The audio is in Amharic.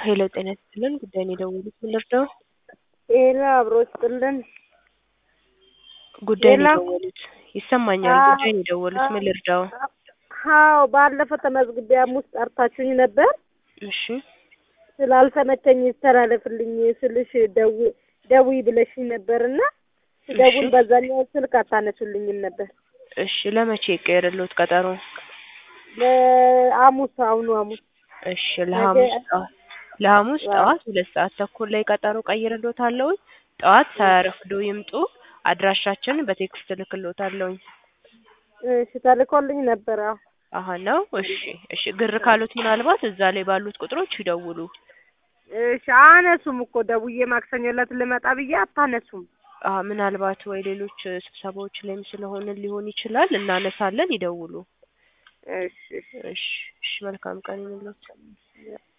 ሄሎ ጤና ይስጥልን ጉዳይ ነው የደወሉት ምን ልርዳው? ጤና አብሮ ይስጥልን። ጉዳይ ነው ሌላ? የደወሉት ይሰማኛል። አዎ። ጉዳይ ነው የደወሉት ምን ልርዳው? አዎ ባለፈው ተመዝግቤ ሐሙስ ጠርታችሁኝ ነበር። እሺ ስላልተመቸኝ ይስተላለፍልኝ ስልሽ ደው ደውይ ብለሽኝ ነበርና ስደውል እሺ። በዛኛው ስልክ አታነሱልኝም ነበር። እሺ ለመቼ ይቀየርልዎት ቀጠሮ? ለሐሙስ አሁኑ ሐሙስ እሺ ለሐሙስ ነገ- ጠዋት ለሐሙስ ዋው። ጠዋት ሁለት ሰዓት ተኩል ላይ ቀጠሮ ቀይርልዎታለሁኝ። ጠዋት ሳያረፍዱ ይምጡ። አድራሻችንን በቴክስት እልክልዎታለሁኝ። እሺ ተልኮልኝ ነበር። አዎ አሀ ነው። እሺ እሺ ግር ካሉት ምናልባት እዛ ላይ ባሉት ቁጥሮች ይደውሉ። እሺ አነሱም እኮ ደውዬ ማክሰኞ ዕለት ልመጣ ብዬ አታነሱም። አሀ ምናልባት ወይ ሌሎች ስብሰባዎች ላይም ስለሆነ ሊሆን ይችላል። እናነሳለን። ይደውሉ። እሺ እሺ እሺ እሺ መልካም ቀን ይሁንልዎት።